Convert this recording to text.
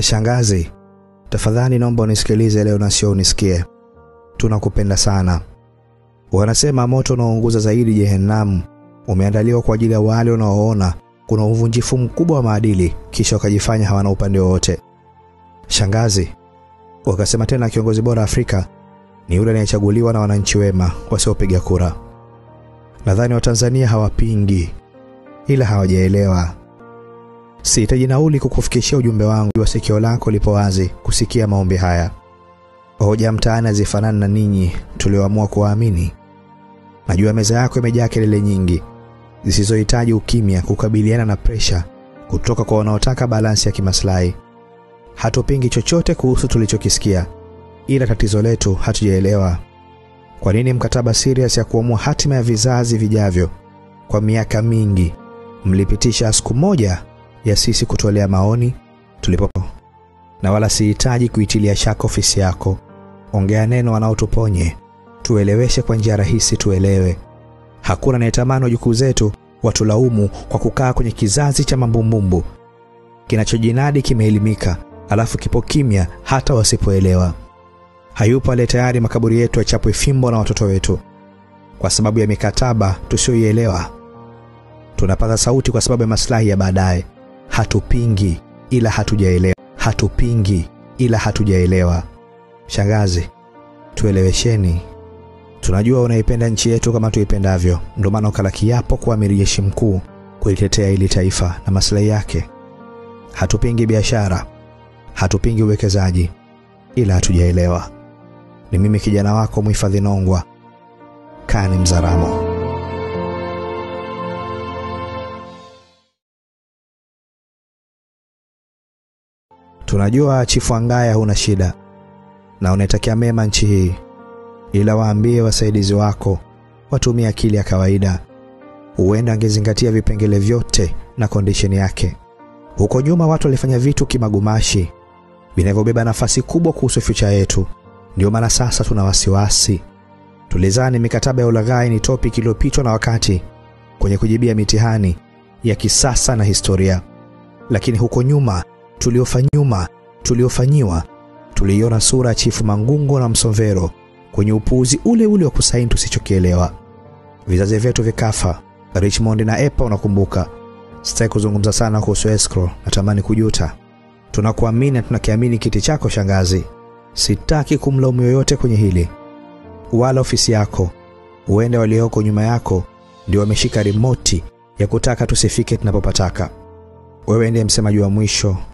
Shangazi, tafadhali naomba unisikilize leo na sio unisikie. Tunakupenda sana. Wanasema moto unaounguza zaidi Jehenamu umeandaliwa kwa ajili ya wale unaoona kuna uvunjifu mkubwa wa maadili kisha wakajifanya hawana upande wowote. Shangazi, wakasema tena kiongozi bora Afrika ni yule anayechaguliwa na wananchi wema wasiopiga kura. Nadhani Watanzania hawapingi ila hawajaelewa. Sihitaji nauli kukufikishia ujumbe wangu wa sikio lako lipo wazi kusikia maombi haya. Hoja mtaani hazifanani na ninyi tulioamua kuwaamini. Najua meza yako imejaa kelele nyingi zisizohitaji ukimya kukabiliana na presha kutoka kwa wanaotaka balansi ya kimaslahi. Hatupingi chochote kuhusu tulichokisikia, ila tatizo letu hatujaelewa. Kwa nini mkataba serious ya kuamua hatima ya vizazi vijavyo kwa miaka mingi mlipitisha siku moja ya sisi kutolea maoni tulipo, na wala sihitaji kuitilia shaka ofisi yako. Ongea neno wanaotuponye, tueleweshe kwa njia rahisi, tuelewe. Hakuna anayetamani wajukuu zetu watulaumu kwa kukaa kwenye kizazi cha mambumbumbu kinachojinadi kimeelimika, alafu kipo kimya hata wasipoelewa. Hayupo aliye tayari makaburi yetu yachapwe fimbo na watoto wetu kwa sababu ya mikataba tusiyoielewa. Tunapaza sauti kwa sababu ya maslahi ya baadaye. Hatupingi ila hatujaelewa, hatupingi ila hatujaelewa. Shangazi, tuelewesheni. Tunajua unaipenda nchi yetu kama tuipendavyo, ndio maana ukala kiapo kuwa amiri jeshi mkuu kulitetea hili taifa na maslahi yake. Hatupingi biashara, hatupingi uwekezaji, ila hatujaelewa. Ni mimi kijana wako mhifadhi Nongwa, Kani Mzaramo. Tunajua Chifu Angaya huna shida na unaitakia mema nchi hii, ila waambie wasaidizi wako watumie akili ya kawaida. Huenda angezingatia vipengele vyote na kondisheni yake. Huko nyuma watu walifanya vitu kimagumashi vinavyobeba nafasi kubwa kuhusu future yetu. Ndio maana sasa tuna wasiwasi. Tulizani mikataba ya ulaghai ni topic iliyopitwa na wakati kwenye kujibia mitihani ya kisasa na historia, lakini huko nyuma tuliofanyuma tuliofanyiwa tuliiona sura ya Chifu Mangungo na Msomvero kwenye upuuzi ule ule wa kusaini tusichokielewa. Vizazi vyetu vikafa. Richmond na Epa, unakumbuka? Sitaki kuzungumza sana kuhusu escrow, natamani kujuta. Tunakuamini na tunakiamini kiti chako shangazi. Sitaki kumlaumu yoyote kwenye hili, wala ofisi yako. Huenda walioko nyuma yako ndio wameshika rimoti ya kutaka tusifike tunapopataka. Wewe ndiye msemaji wa mwisho